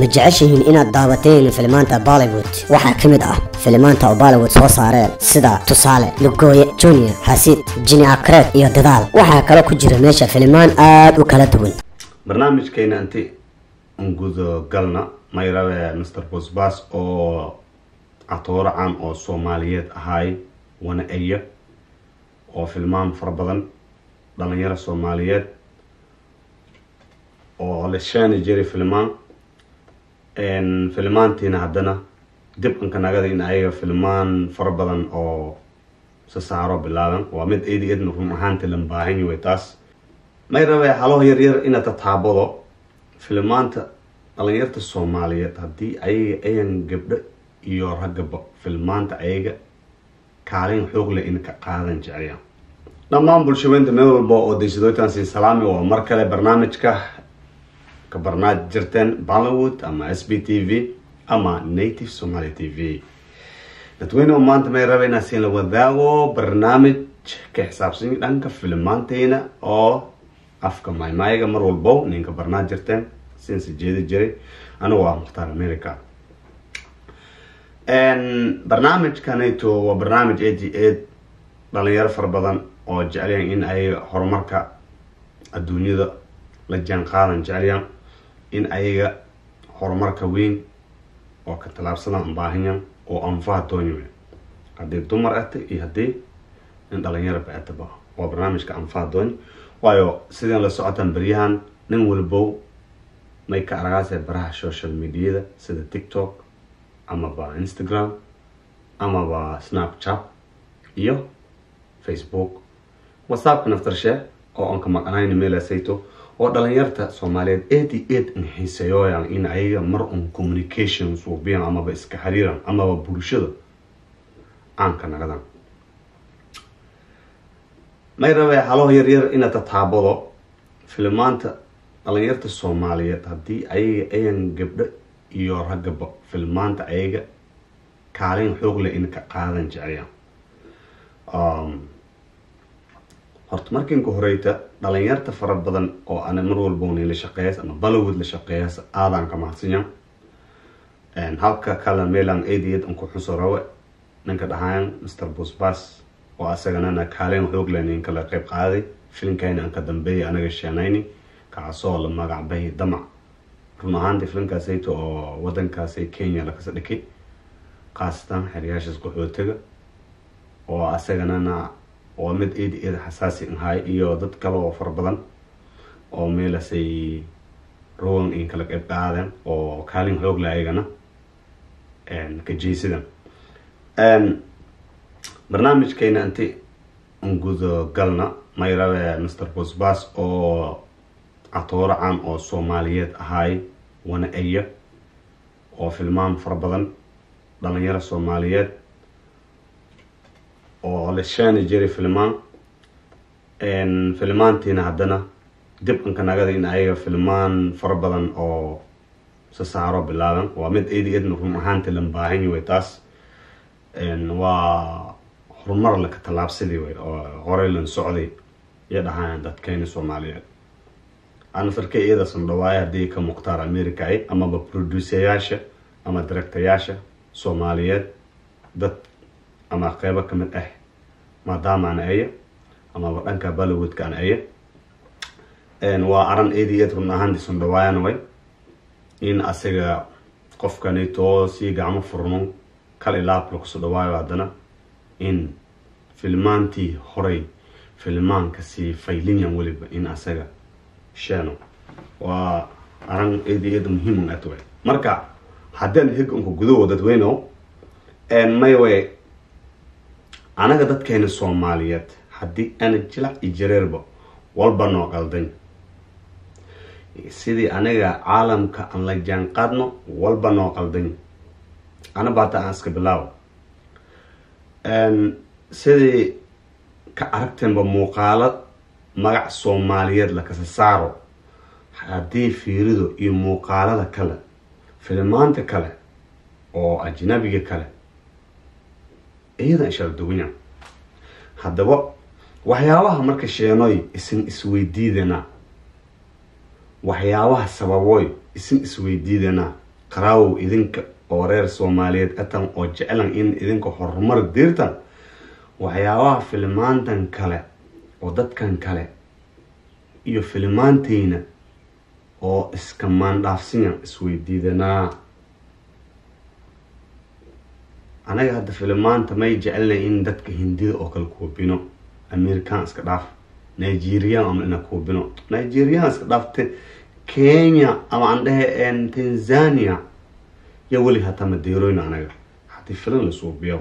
ma jeceshihiin inaad daawateen filimaanta bollywood waxaa ka mid ah filimaanta oo bollywood soo saareen sida tusaale lugooye junior xasiid jini akreed iyo dadaal waxaa kaloo ku jira meesha filimaan aada u kala duwan barnaamijkeena inti ungudo galna mayrabe mr bosbas oo catooro caan oo soomaaliyeed ahaay wana eya oo filmaan fara badan dhalinyaro soomaaliyeed oo la sheeni jiray filmaan filmaantiina haddana dib ankanagada in ayaga filmaan fara badan oo sasaaro bilaaban waa mid eedi eedna run ahaanti lan baahanyi way taas may rabe halo yaryar ina tataabado filmaanta dhalinyarta soomaaliyeed haddii ayaga ayan gabdho iyo raggaba filmaanta ayaga kaalin xoog leh in ka qaadan jeceyaan dhammaan bulshaweynta meel walba oo daysadooytaan siin salaami waa mar kale barnaamijka ka barnaaj jirteen bollywood ama s b t v ama native somaly t v dadweyne oo maanta may raba inaa siin la wadaago barnaamij ka xisaabsan dhanka filmaanteyna oo afka maymaayaga mar walbo ninka barnaaj jirteen siinse jeedi jiray anigu ah mukhtaar america barnaamijkanayto waa barnaamij eighty eight dhalinyaro fara badan oo jecelyan in ay horumarka adduunyada la jaan qaadan jecelyan in ayaga horumarka weyn oo ka tallaabsadaan baahanyan oo anfaha doonyo haddii dumar ata iyo haddii nin dhalinyaro ba ataba waa barnaamijka anfaha doonyo waayo sideen la socotaan beryahan nin walbow may ka aragaasee baraha social mediada sida tiktok amaba instagram amaba snapchat iyo facebook whatsappka naftarshe oo aan ka maqanayn meelasayto oo dhalinyarta soomaaliyeed eighty eight in xiiseyooyan in ayaga mar un communication suubiyan amaba iska xiriiran amaba bulshada caanka nagadan may rabe halo yaryar ina tataabado filmaanta dhalinyarta soomaaliyeed haddii ayaga ayan gabdho iyo raggaba filmaanta ayaga kaalin xoog leh in ka qaadan jeceyaan horta markiinka horeyta dhalinyarta fara badan oo ana mar walboni la shaqeeyas ama bollywood la shaqeeyas aadaan ka mahadsanyan halka kale meelan adiad an ku xuso rawe ninka dhahaan mr bosbas oo asaganana kaalin xoog leh nin kala qeyb qaaday filimkayna aan ka dambeeyay anaga sheenayni kaasoo la magacbahay damac run ahaantii filimkaasayto oo wadankaasay kenya lakasa dhikay khaasatan xeryaashaas qaxootiga oo asaganana waa mid eedi eed xasaasi ahay iyo dad kale oo fara badan oo meelasay rowan in kala qeyb qaadeen oo kaalin xoogle ayagana ka jeysadan barnaamijkayna inti ungudo galna may rabe mr bosbas oo catooro caan oo soomaaliyeed ahaay wana eya oo filmaan fara badan dhalinyaro soomaaliyeed oo la sheeni jiray filmaan filmaantiina haddana dib ankanagada in ayaga filmaan fara badan oo sasaaro bilaaban waa mid eedi eedna run ahaanti lan baahanyi way taas waa horumar laka tallaabsadii way oo horey lan socday iyo dhahaan dadkeyna soomaaliyeed anasarka iyadasan dhawaaya haddii ka mukhtaar america ay amaba produceyaasha ama directayaasha soomaaliyeed dad ama qeybo kamid ah maadaama aan aya amaba dhanka bollywoodka aan aya waa aran eedi eed run ahaantiisan dhawaayana way in asaga qofkanitoo sii gacmo furno kal ilaab lakusoo dhawaayo haddana in filmaantii horey filmaanka sii faylinyan weliba in asaga sheeno waa aran eedi eed muhiim at way marka haddaan hig unka gudaho dadweyno may way anaga dadkeena soomaaliyeed haddii ana jilac iyo jareerba walba noo qaldan sidii aniga caalamka aan la jaan qaadno walba noo qaldan ana baata aan iska bilaawo sidii ka aragteenba muuqaalo magac soomaaliyeed lakasa saaro haddii fiirido iyo muuqaalada kale filmaanta kale oo ajnabiga kale iyada ishara duwanya haddaba waxyaabaha marka sheenoy isin isweydiidana waxyaabaha sababoy isin isweydiidana qaraawow idinka oo reer soomaaliyeed atan oo jeclan in idinka horumar diirtan waxyaabaha filimaantan kale oo dadkan kale iyo filimaanteyna oo iska maandhaafsinya isweydiidanaa anaga hadda filimaanta may jecelnay in dadka hindida oo kale kuubino american iska dhaaf nigerian ama ina kuubino nigerian iska dhaafte kenya ama aan dhehe tanzania yo weli hataa madeeroyna anaga haddii filan la suubiyo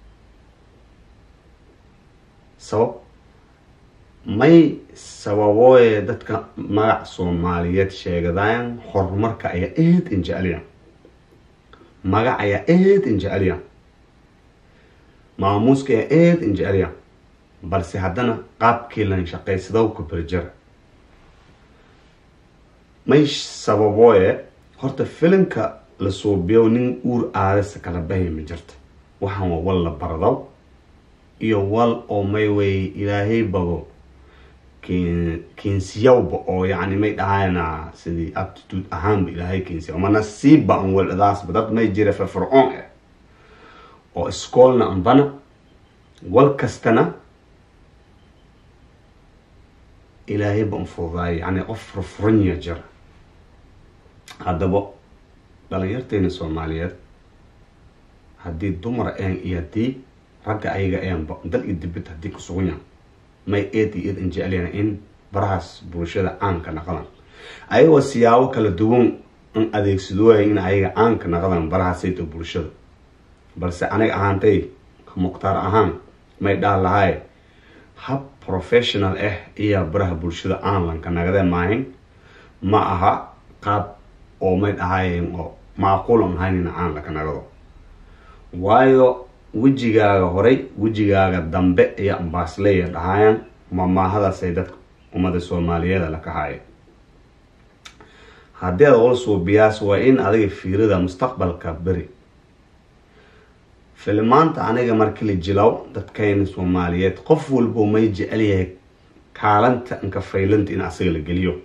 sabab may sababooye dadka magac soomaaliyeed sheegadayan horumarka ayaa aad in jeceliya magac ayaa aad in jeceliya maamuuska ayaa aad in jeceliya balse haddana qaabkii lan shaqaysadow ku berjara may sababooye horta filimka la suubiyo nin uur aadasa kala bahya ma jirta waxaan waa wal la bardow iyo wal oo may wey ilaahay babo keensiyawba oo yani may dhahayna sidii aptitude ahaanba ilaahay keensiya ma nasiibba an weladaasba dad may jira firfircoon eh oo iskoolna anbana wal kastana ilaahayba an fududaayo yani qof furfuranya jira haddaba dhalinyarteena soomaaliyeed haddii dumar een iyo haddii ragga ayaga eenba dal iyo dibid haddii kusugunya may eed iyo eed injecelyana in barahaas bulshada caanka naqdan ayagoo siyaabo kala duwan in adeegsadooya in ayaga caanka naqdan barahaasayto bulshada balse aniga ahaantay mukhtaar ahaan may dhaha lahay hab professional ah iyo baraha bulshada aanlanka nagade maahin ma aha qaab oo may dhahayen oo macquulan ahayn in caan laka nagado waayo wejigaaga horay wejigaaga dambe iyo ambaasleya dhahayaan mamaahadaasay dadka ummada soomaaliyeeda laka haaye haddii aad ula suubiyaas waa in adiga fiirida mustaqbalka beri filimaanta aniga markii la jilaw dadkayna soomaaliyeed qof walbo may jecel yahay kaalanta inka faylanta in asaga la geliyo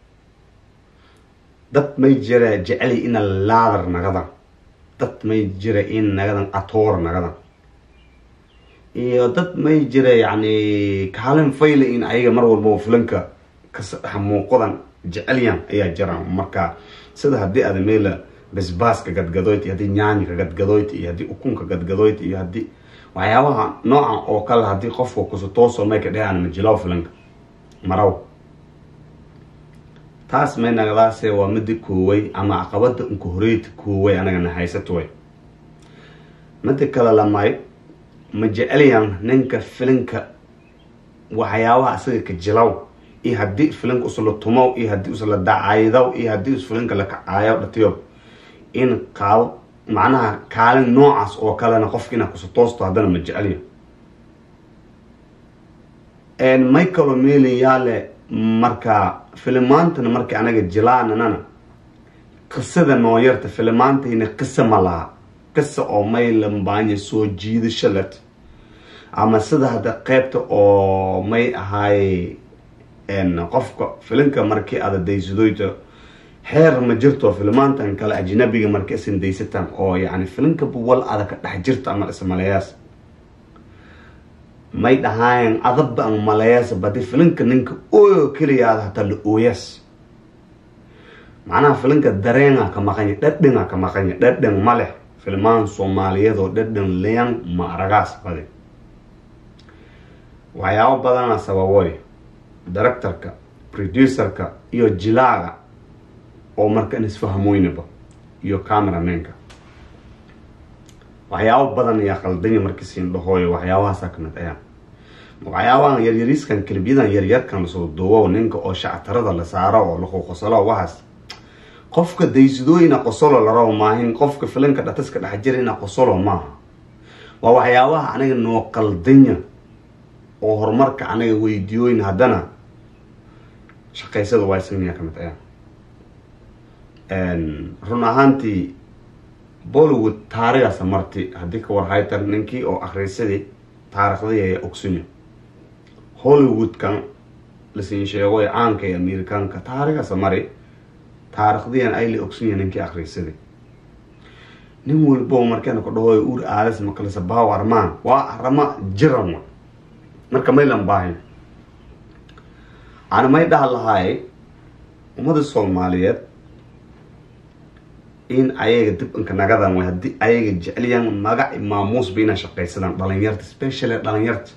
dad may jira jecely ina laadar nagadan dad may jira in nagadan atoor nagadan iyo dad may jira yacni kaalin fayla in ayaga mar walbao filanka kamuuqadan jecelyan ayaa jiraan marka sida haddii aada meela basbaaska gadgadoyt iyo haddii nyaanyika gadgadoyt iyo haddii ukunka gadgadoyt iyo haddii waxyaabaha noocan oo kale haddii qofka kusutooso may ka dhehaan majilaw filanka maraw taas may nagadaase waa midi kooway ama caqabada unka horeyta kooway anagana haysatoway mida kale lamay ma jecelyan ninka filinka waxyaabaha isaga ka jilaw iyo haddii filinka usla tumow iyo haddii usla dacaydaw iyo haddii us filinka la kacaayo dhatiyo in qaabo macnaha kaalin noocaas oo kalena qofka inaa kusutoosto haddana ma jecelya may kaloo meelayaale marka filimaantana markii anaga jilaananana qisada nooyarta filimaantayna qisa ma laha qisa oo may lambaanya soo jiidasho let ama sida hadda qeybta oo may ahaay qofka filinka markii aada daysadoyto xeer ma jirto filimaantan kale ajnabiga marka isan daysataan oo yani filinka buwal ada ka dhex jirta ama ismalayaas may dhahaayan adabba an malayaas badi filinka ninka ooyo keliyaada hataa la ooyaas macnaha filinka dareenga ka maqanya dhadhangaa ka maqanya dhadhan ma leh filmaan soomaaliyeed oo dhadhan leyan ma aragaas badi waxyaabo badana sababoy directorka producerka iyo jilaaga oo markan isfahmoynaba iyo cameramenka waxyaabo badan ayaa qaldanya markiisiin dhahooyo waxyaabahaasa kamid ayaa waxyaabahan yaryariiskan kelibyadan yaryarkan lasoo duubo ninka oo shactarada la saaro oo laquqosalo waxaas qofka daysadooyina qosolo la rabo maahin qofka filinka dhataska dhex jirina qosolo maaha waa waxyaabaha aniga noo qaldanya oo horumarka anaga weydiyooyin haddana shaqaysada waysaniya kamid ayaa run ahaantii bollywood taarigaasa marti haddii ka warhaytan ninkii oo akhrisadii taariikhdii ayaa ogsunya hollywoodkan lasiin sheego ee caanka ee amerikaanka taarigaasa mari taarikhdiyan ayla ogsunya ninkii akhrisadii nin walbo markeena ku dhahoy ur aadas makalisa baaw armaan waa arama jiran wa marka maylan baahin ana may dhaha lahaay ummada soomaaliyeed in ayaga dib inka nagadan way haddii ayaga jecliyaan magac maamuusba inay shaqaysadaan dhalinyarta specially dhalinyarta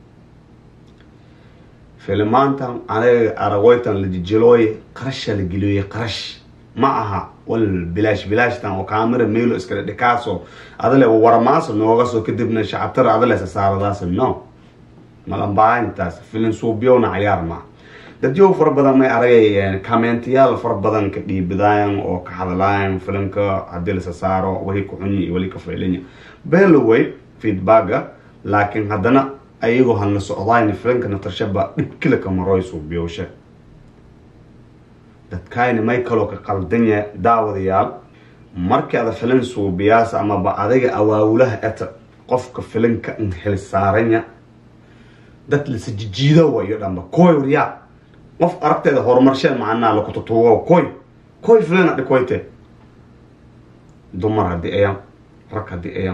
filimaantan anaga aragoytan la jijilooye qarasha la geliyoye qarash ma aha wal bilaash bilaashtan oo kaamira meelo iskale dhikaaso adale waramaaso nooga soo kadibna shacabtara adale sasaaradaas no malambaahintaas filin suubyowna cayaar maa dadyow fara badan may aragay commentayaal fara badan ka dhiibidaayan oo ka hadlaayan filimka haddii la sasaaro wali ka xunyi iyo wali ka faylanya beloway feedbacka laakiin haddana ayagoo hanla socdayn filimka natarshaba dhibkila ka maroy suubyowsha dadkayni may kaloo ka qaldanya daawadayaal markii ada filin suubiyaasa amaba adiga awaawulaha eta qofka filinka inhel saaranya dad lasa jijiido wayo dhanba koy waryaa qof aragteeda horumarsheen macnaa lakututuugo koy koy filina dhikoyte dumar haddii ayaan rag haddii ayaan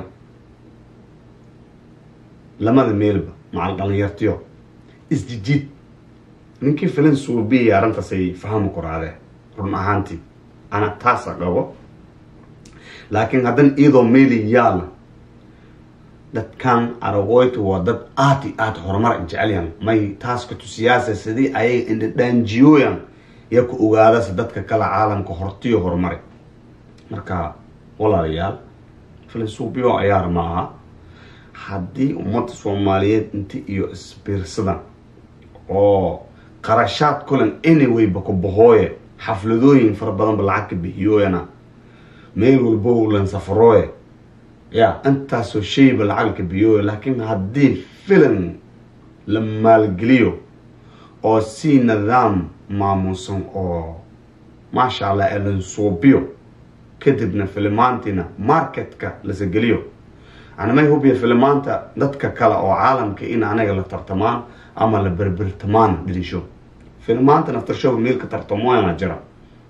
lamada meelba macal dhalinyartiyo isjijiid ninkii filin suubiyaya arrintaasay fahmi kuraadee run ahaantii ana taasa qabo laakiin haddana iyadoo meeli yaala dadkan aragoyta waa dad aad i aad horumar jecelyan may taas ka tusiyaasa sidii ayaga indhadhaanjiyooyan yaa ku ogaadasa dadka kale caalamka hortiyo horumari marka walaalayaal filin suubiyo ayaar ma aha haddii ummadda soomaaliyeed inti iyo isbiirsadan oo qarashaad kulan anywayba ku bahooye xafladooyin fara badanba lacag ka bixiyooyana meel walbo lan safarooye ya intaasoo shayba lacag ka bixiyooye laakiin haddii filim la maalgeliyo oo si nidaam maamuusan oo maasha allah ee lan suubiyo kadibna filimaantiina marketka lasa geliyo anamay hubiya filimaanta dadka kale oo caalamka in anaga la tartamaan ama la berbertamaan dhirisho filimaanta naftarshoba meel ka tartamoyana jira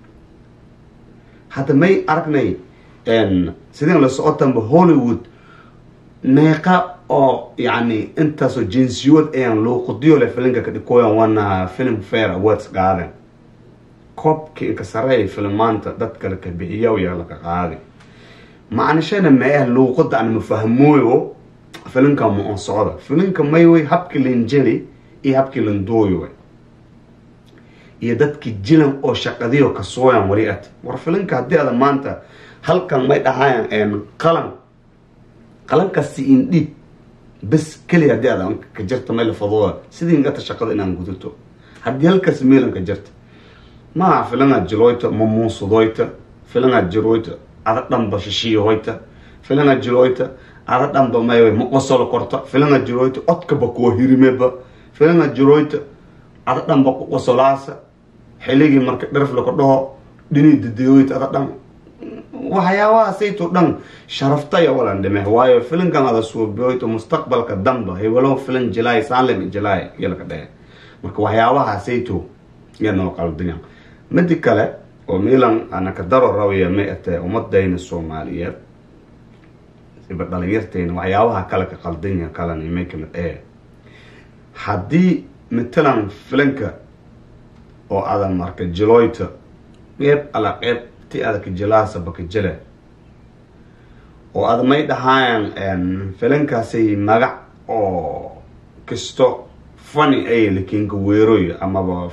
hadda may aragnay sideen la socotanba hollywood meeqa oo yani intaasoo jinsiyood ayaan luuqadiyo le filinka ka dhikooyan waana film fair awards qaaden koobkii inka sareeya filimaanta dad kale ka bixiya yaa laka qaaday macnashana meeh luuqada aan mafahmooyo filinka ma on socda filinka mayway habkii lanjeli iyo habkii landooyo iyo dadkii jilan oo shaqadiyo kasooyan wali at war filinka haddii ada maanta halkan may dhahayan qalan qalankasi indhiib bes keliya haddii ada ka jirta may lafadooda sidii ingata shaqada inaan gudato haddii halkaas meelan ka jirta maa filanaad jiloyta ma muusudoyta filanaad jiroyta ada dhanba shishiyahoyta filanaad jiloyta ada dhanba may ma qosolo korta filanaad jiroyta odkaba kuwa hirimeba filanaad jiroyta ada dhanba ku qosolaasa xiligii marka dharf laka dhaho dhinii dadeeyoyta ada dhan waxyaabahaasayto dhan sharaftaya walan dhime waayo filinkan ada suubiyoyto mustaqbalka damba hebelo filin jilaay saalem jilaay yalka dhehe marka waxyaabahaasayto yaa noo qaldinya midi kale oo milan anaka daro rawaya may atee ummadayna soomaaliyeed iba dhalinyartayna waxyaabaha kale ka qaldanya kalena may kamid ee haddii matalan filinka oo adan marka jiloyta qeyb ala qeyb ti adaka jilaasa baka jile oo ada may dhahaayan filinkaasay magac oo kisto fani ay lakinka weeroy amaba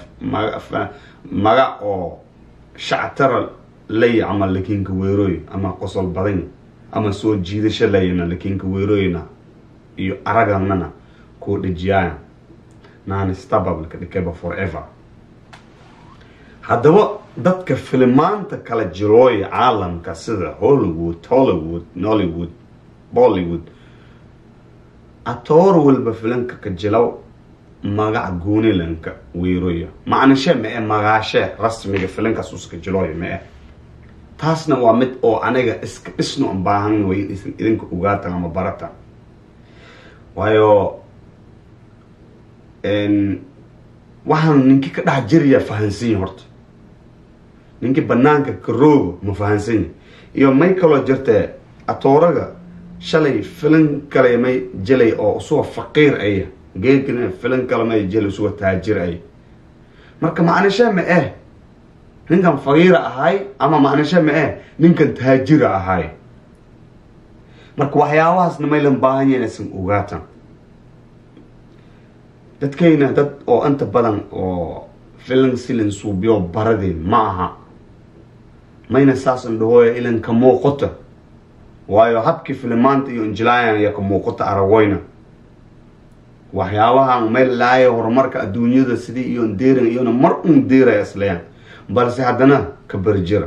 magac oo shactara lay ama lakinka weeroy ama qosol badan ama soo jiidasho layna lakinka weeroyna iyo araganana kuu dhejiyaayan nanistababka dhikeba forever haddaba dadka filimaanta kala jirooya caalamka sida hollywood hollywood nollywood bollywood atoor walba filinka ka jilow magac goonilanka weeroya macnashe ma-e magaashe rasmiga filinkaas uska jilooya ma-e taasna waa mid oo aniga iska dhisno an baahan way isan idinka ogaatan ama baratan waayo waxaan ninkii ka dhex jiraya fahansanyi horta ninkii banaanka karoogo ma fahansanya iyo may kaloo jirtee atooraga shalay filan kale may jelay oo isuga faqiir aya geegana filan kale may jelay isuga taajir ay marka macnisha ma eh ninkan faqiira ahay ama macnisha ma eh ninkan taajira ahay marka waxyaabahaasna maylan baahan yahin isan ogaatan dadkayna dad oo inta badan oo filan silin suubiyo baradeen ma aha mayna saasan dhahooya ilan ka muuqata waayo habkii filimaanta iyo injilaayan iyo ka muuqata aragoyna waxyaabahan mayl laaya horumarka adduunyada sidii iyo deerin iyona mar un deeraya islayaan balse haddana ka berjira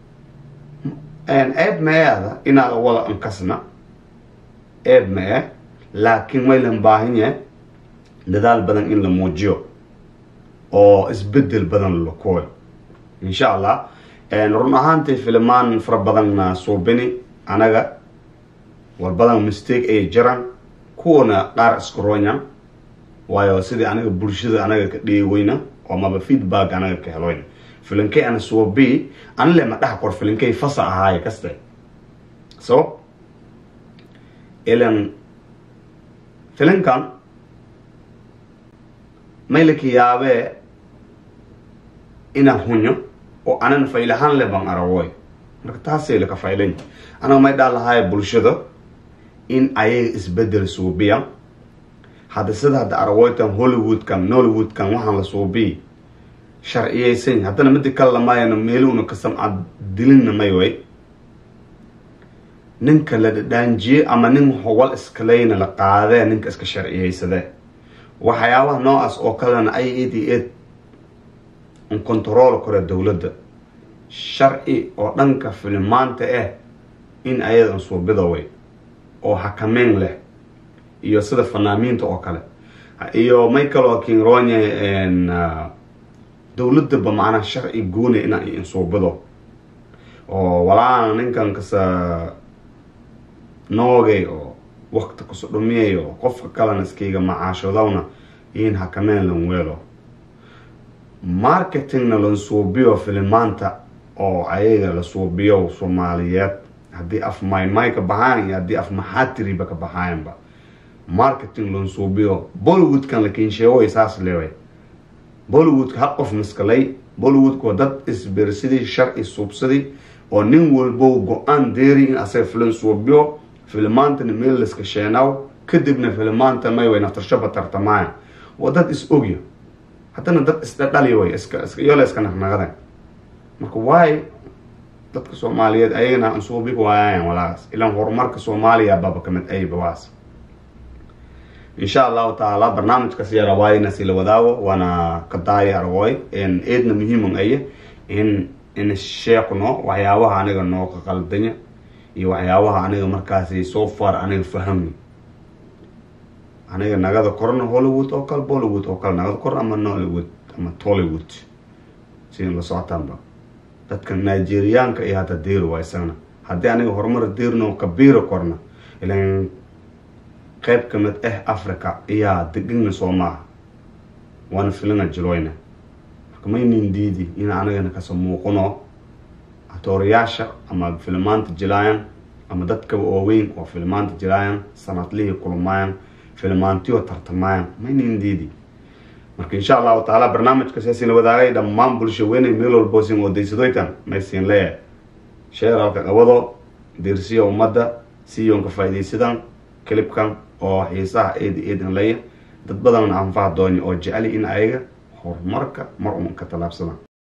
eeb meeada inaad wada ankasna eeb mee laakiin maylan baahan yahay dadaal badan in la muujiyo oo isbedel badan la kooyo insha allah run ahaantii filimaan fara badanna suubini anaga war badan mistake ayay jiraan kuwana qaar iskaronya waayo sidii anaga bulshada anaga ka dheeweyna oo maba feedback anaga ka heloyna filinkay ana suubi anile ma dhaha kor filinkay fasa ahaaye kaste so ilan filinkan maylaka yaabee inaan hunyo oo anan faylahaan le baan aragoy marka taasay laka faylan anaga may dhaa lahaaya bulshada in ayaga isbedel suubiya hadda sida hadda aragoytan hollywoodkan nollywoodkan waxaan la suubiy sharciyeysan haddana mida kale lamaayana meeluuna ka samcad dilinna may way ninka la dhadhaanjiye ama nin howal iskaleyna la qaadee ninka iska sharciyeysadee waxyaabaha noocaas oo kalena ay ed i ed un control kore dowladda sharci oo dhanka filimaanta ah in ayadan suubida way oo hakameyn leh iyo sida fanaamiinta oo kale iyo may kaloo kinronya dowladaba macnaa sharci gooni ina insuubido oo walaana ninkan kasa noogay oo wakti kaso dhumiyay oo qofka kalena iskayga macaashadowna in hakameyn lan weelo marketingna lan suubiyo filimaanta oo ayaga la suubiyo soomaaliyeed haddii af maymay ka baxaan iyo haddii af maxaatiriba ka baxaayanba marketing lan suubiyo bollywoodkan la kinsheegoy saas leeway bollywoodka hal qof maskalay bollywoodka waa dad isbersidii sharci suubsaday oo nin walbo go-aan deeri in asaga filan suubiyo filimaantana meel laska sheenaaw kadibna filimaanta may way naftarshaba tartamaaya waa dad is ogya haddana dad isdhadhali way iska iska iyole iska naqnaqadan marka waay dadka soomaaliyeed ayagana ansuubi waayaayan walaas ilaan horumarka soomaaliya baba kamid ayba waas insha allahu tacaala barnaamijkaas yara waayna sila wadaago waana kadaaya aragooy eedna muhiiman aye in in sheekno waxyaabaha aniga noo ka qaldanya iyo waxyaabaha aniga markaasi so far aniga fahami aniga nagada korna hollywood oo kale bollywood oo kale nagada kor ama nollywood ama tollywood sida la socotaanba dadka nigeriyaanka iyo hadda deer waa isagana haddii aniga horumar deerno kabiira korna ilan qayb kamid ah africa iyaa degana soo maaha waana filina jiloyna marka maynin diidi in anigana kasa muuqano atoorayaasha ama filimaanta jilaayan ama dadkaba ooweyn oo filimaanta jilaayan sanadlihii kulmaayan filimaantiyo tartamaayan maynin diidi marka insha allahu tacaala barnaamijka siyaasina wadaagay dhammaan bulsho weynay meel walbo sin odaysadoytan maysin leeyahay sheeralka qabado diirsiya ummadda siyoonka faaidaysadan clibkan oo xiisaha eed eedan leeya dad badanna anfaha doonya oo jeceli in ayaga horumarka mar uun ka tallaabsadaan